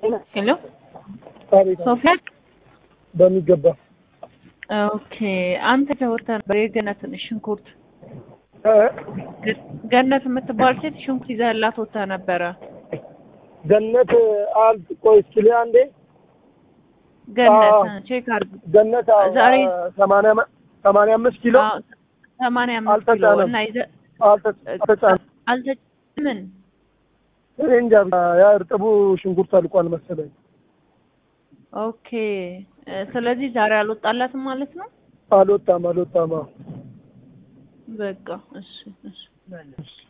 ሄሎ አቤት ሶፊያ በሚገባ ኦኬ አንተ ተወርተ ነበር የገነትን ሽንኩርት እ? ገነት የምትባል ሴት ሽንኩርት ይዘህላት ወጥታ ነበረ ገነት አል ቆይ እስኪ ልይ አንዴ ገነት አዎ። ቼክ አድርግ ገነት አዎ፣ ዛሬ- ሰማንያ አም- ሰማንያ አምስት ኪሎ አዎ፣ ሰማንያ አምስት ኪሎ አልተጫነም። እና ይዘህ አልተ- አልተጫነም። አልተጫ ምን እኔ እንጃ ያ እርጥቡ ሽንኩርት አልቋል መሰለኝ። ኦኬ እ፣ ስለዚህ ዛሬ አልወጣላትም ማለት ነው አልወጣም አልወጣም። አዎ። በቃ እሺ እሺ እሺ